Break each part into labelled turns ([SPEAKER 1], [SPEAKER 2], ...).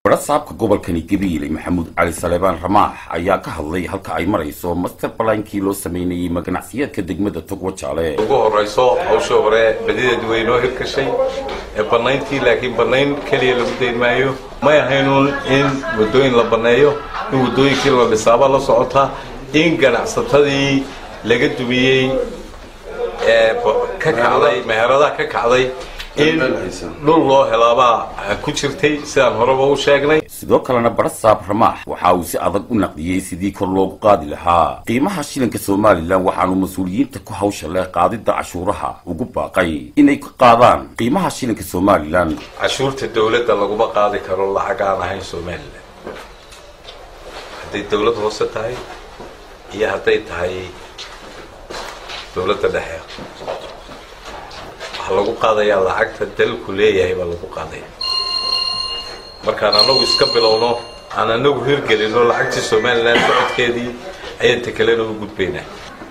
[SPEAKER 1] barasaabka gobolkani gabiile maxamuud cali saleebaan ramaax ayaa ka hadlay halka ay marayso master balaankii loo sameynayay maganacsiyeedka degmada togwa jaale
[SPEAKER 2] ugu horayso hawsha hore badideedu way noo hirgashay ee bannayntii laakiin bannayn keliya lagu dayn maayo may ahaynuun in waddooyin la banneeyo in waddooyinkii la dhisaaba la socota in ganacsatadii laga dumiyey ee ka kacday meheradaha ka kacday in dhul loo helaabaa ku jirtay sidaan horeba u sheegnay
[SPEAKER 1] sidoo kalena barasaab ramaax waxa uu si adag u naqdiyey sidii kor loogu qaadi lahaa qiimaha shilinka somalilan waxaanu mas-uuliyiinta ku hawsha leh qaadidda cashuuraha ugu baaqay inay ka qaadaan qiimaha shilinka somalilan
[SPEAKER 2] cashuurta dawladda laguma qaadi karo lacag aan ahayn somalilan hadday dawlad hoose tahay iyo hadday tahay dawladda dhexe waxaa lagu qaadayaa lacagta dalku leeyahay baa lagu qaadaya markaan anagu iska bilowno aan anagu hirgelino lacagtii somalilan socodkeedii ayaan takelena u gudbaynaa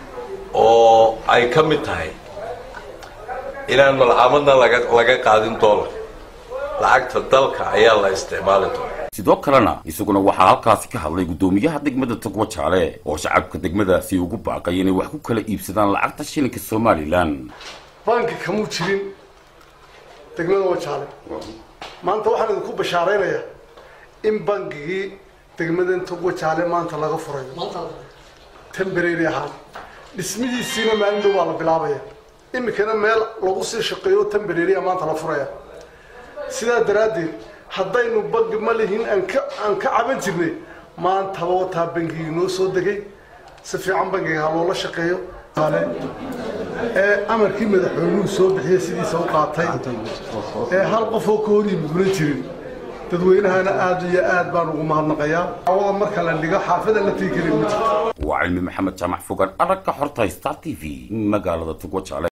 [SPEAKER 2] oo ay ka mid tahay inaan malcaamadna laga laga qaadin doolar lacagta dalka ayaa la isticmaali doona
[SPEAKER 1] sidoo kalena isaguna waxaa halkaasi ka hadlay guddoomiyaha degmada togwa jaale oo shacabka degmadaasi ugu baaqay inay wax ku kala iibsadaan lacagta shilinka somalilan
[SPEAKER 3] banki kamuu jirin degmada wajaale maanta waxaan idinku bashaaraynayaa in bankigii degmadan togwajaale maanta laga furayo temberary ahaan dhismihiisiina maalin dhow baa la bilaabaya iminkana meel lagu sii shaqeeyo temberarya maanta la furaya sidaa daraaddeed haddaynu bangi ma lihin aan ka aan ka caban jirnay maantaba wataa bangigii noo soo degay si fiican bangiga ha loola shaqeeyo ee amarkii madaxweynuhu soo bixiyey sidiisa u qaatay ee hal qofoo ka hor yimiduna jirin dadweynahana aad iyo aad baan ugu mahadnaqayaa awada marka la dhigo xaafada la tegi karin ma jirto
[SPEAKER 1] waa cilmi maxamed jaamac fogan aragga xorta star t v magaalada togwa jaale